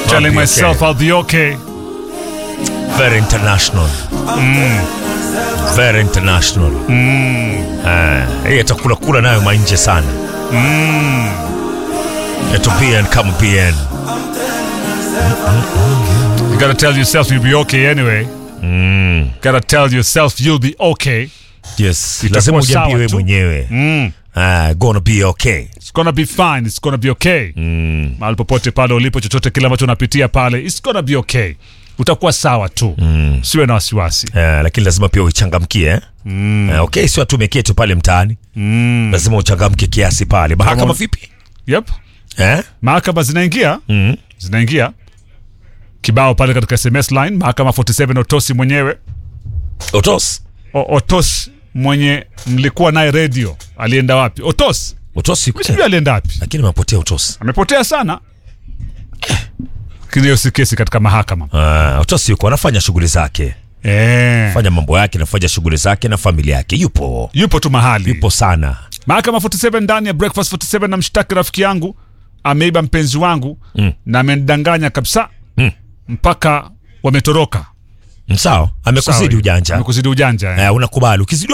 telling be myself okay. I'll be okay. Very international. Very international. Ah, hii atakula kula nayo manje sana. Eto bien kama bien. You gotta tell yourself you'll be okay anyway. Gotta tell yourself you'll be okay. Yes, Itakuwa lazima sawa ujiambiwe tu. mwenyewe. Ah, gonna be okay. It's gonna be fine. It's gonna be okay. Mahali popote pale ulipo, chochote kile ambacho unapitia pale, it's gonna be okay. Utakuwa sawa tu. Siwe na wasiwasi. Ah, lakini lazima pia uchangamkie eh? Ah, okay, sio tu umeketi pale mtaani. Lazima uchangamke kiasi pale. Mahakama Kama- vipi? Yep. Eh? Mahakama zinaingia. Zinaingia. Kibao pale katika SMS line, mahakama 47 Otosi mwenyewe. Otos. O, Otos mwenye mlikuwa naye radio alienda wapi? Otos. Otos yuko. Sijui alienda wapi. Lakini mapotea Otos. Amepotea sana. Lakini hiyo si kesi katika mahakama. Ah, Otos yuko anafanya shughuli zake. Eh. Fanya mambo yake, anafanya shughuli zake na familia yake. Yupo. Yupo tu mahali. Yupo sana. Mahakama 47 ndani ya Breakfast 47 na mshtaki rafiki yangu ameiba mpenzi wangu na amenidanganya kabisa mpaka wametoroka. Sawa, amekuzidi Sawa. ujanja. Amekuzidi ujanja. eh. Eh, unakubali. Ukizidi